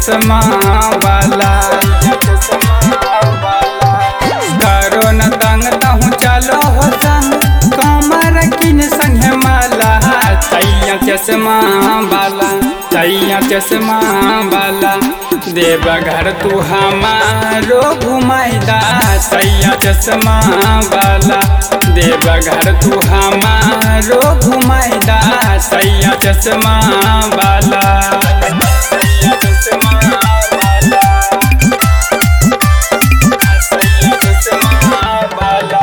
चश्मा वाला करो न तंग तहु चलो हो संग कमर किन संगे माला तैया चश्मा वाला तैया चश्मा वाला देव घर तू हमारो घुमाइदा सैया चश्मा वाला देव घर तू हमारो घुमाइदा सैया चश्मा वाला सैया चश्मा वाला सैया चश्मा वाला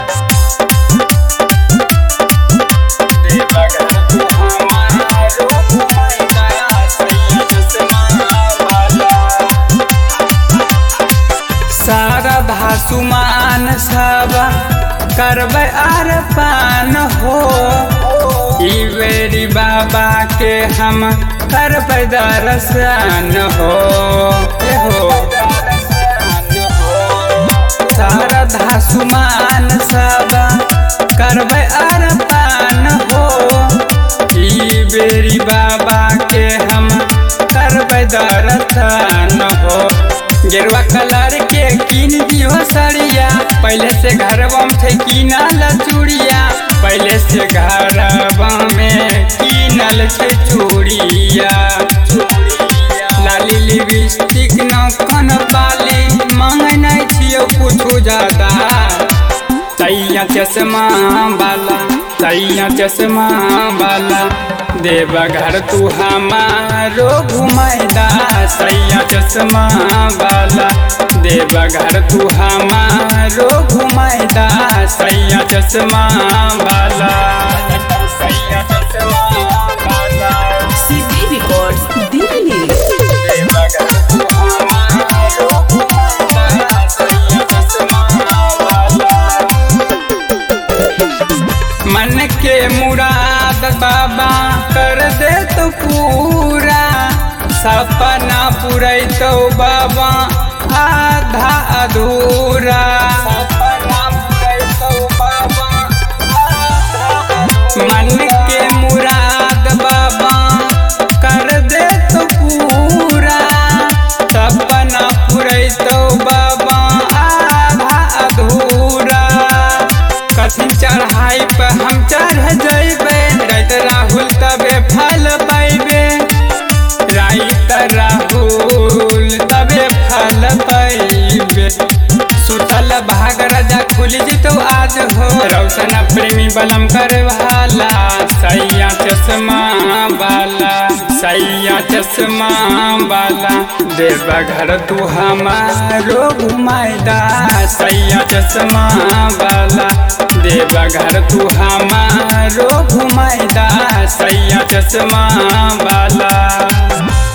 देव घर तू हमारो घुमाइदा सैया चश्मा वाला सारा धासुमान सब करबै आर पान हो ई बेरी बाबा के हम करबै दर्शन हो ए हो सारा धासुमान सब करबै आर पान हो ई बेरी बाबा के हम करबै दर्शन हो गेरुआ कलर के किन दियो सड़िया पहले से घरवा में कीनल चूड़िया पहले से घरवा में कीनल छै चूड़िया लाली लिपस्टिक नौकन बाली मांगे नहीं छियो कुछ ज्यादा तैया चश्मा वाला तैया चश्मा वाला देव घर तू हमारो घुमाइदा सैया चश्मा वाला देव घर तू हमारो घुमाइदा सैया चश्मा वाला सैया चश्मा वाला CD Records, Delhi. देव घर तू हमारो घुमाइदा सैया चश्मा वाला मन के मुराद बाबा कर दे तो पूरा सपना पूरे तो बाबा आधा अधूरा सपना पूरे तो बाबा मन के मुराद बाबा कर दे तो पूरा सपना पूरे तो बाबा आधा अधूरा कथी चढ़ाई पे हम चढ़ जैबे राइत राहुल तबे फल पैबे राइत राहुल तबे फल पैबे सुतल भाग राजा खुल जितो आज हो रौशन प्रेमी बलम कर वाला सैया चश्मा वाला सैया चश्मा वाला देव घर तू हमारो घुमाइदा सैया चश्मा वाला देव घर तू हमारो घुमाइदा सैया चश्मा वाला